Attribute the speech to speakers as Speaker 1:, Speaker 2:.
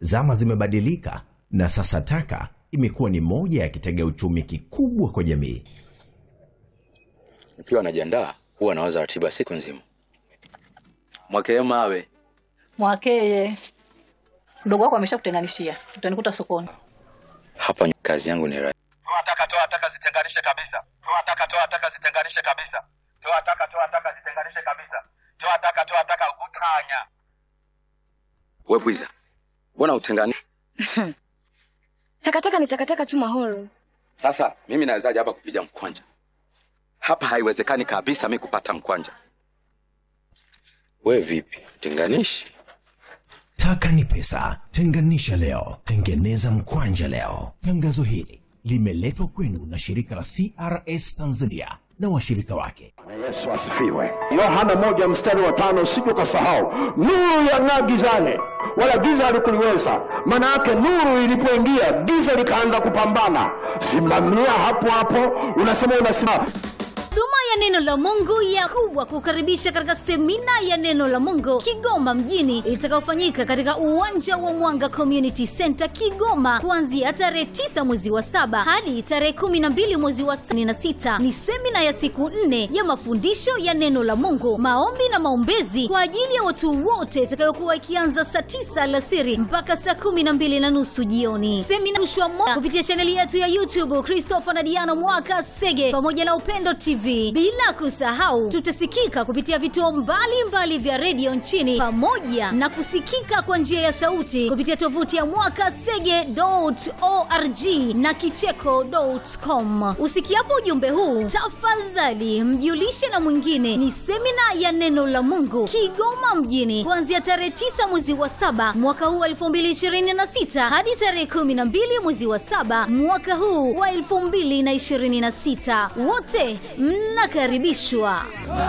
Speaker 1: Zama zimebadilika na sasa taka imekuwa ni moja ya kitega uchumi kikubwa kwa jamii.
Speaker 2: Nikiwa najiandaa huwa nawaza ratiba siku nzima. Mwakee mawe
Speaker 3: Mwakeye, mdogo wako ameshakutenganishia, utanikuta sokoni.
Speaker 2: hapa, kazi yangu ni rahisi.
Speaker 4: Toa taka, toa taka, zitenganishe kabisa. Toa taka, toa taka, zitenganishe kabisa. Toa taka, toa taka, zitenganishe kabisa. Toa taka, toa taka, utanya.
Speaker 2: We bwiza, mbona utengani?
Speaker 5: Takataka ni takataka tu Mahoro.
Speaker 2: Sasa mimi nawezaje hapa kupiga mkwanja? Hapa haiwezekani kabisa mi kupata mkwanja. We vipi, tenganishi?
Speaker 1: Taka ni pesa, tenganisha leo, tengeneza mkwanja leo. Tangazo hili limeletwa kwenu na shirika la CRS Tanzania na washirika wake.
Speaker 6: Yesu asifiwe. Yohana moja mstari wa tano usije ukasahau, nuru yang'aa gizani, wala giza halikuliweza. Maana yake nuru ilipoingia, giza likaanza kupambana. Simamia hapo hapo, unasema unasimama
Speaker 7: Huduma ya neno la Mungu ya kubwa kukaribisha katika semina ya neno la Mungu Kigoma mjini itakayofanyika katika uwanja wa Mwanga Community Center Kigoma kuanzia tarehe 9 mwezi wa saba hadi tarehe 12 mwezi wa na sita. Ni semina ya siku nne ya mafundisho ya neno la Mungu, maombi na maombezi kwa ajili ya watu wote itakayokuwa ikianza saa 9 alasiri mpaka saa 12 na nusu jioni. Semina rushwa moja kupitia chaneli yetu ya YouTube Christopher na Diana Mwaka Sege pamoja na Upendo TV. Bila kusahau tutasikika kupitia vituo mbalimbali vya redio nchini pamoja na kusikika kwa njia ya sauti kupitia tovuti ya mwakasege.org na kicheko.com. Usikiapo ujumbe huu, tafadhali mjulishe na mwingine. Ni semina ya neno la Mungu Kigoma mjini kuanzia tarehe 9 mwezi wa saba mwaka huu wa 2026 hadi tarehe 12 mwezi wa saba mwaka huu wa 2026. Wote mnakaribishwa.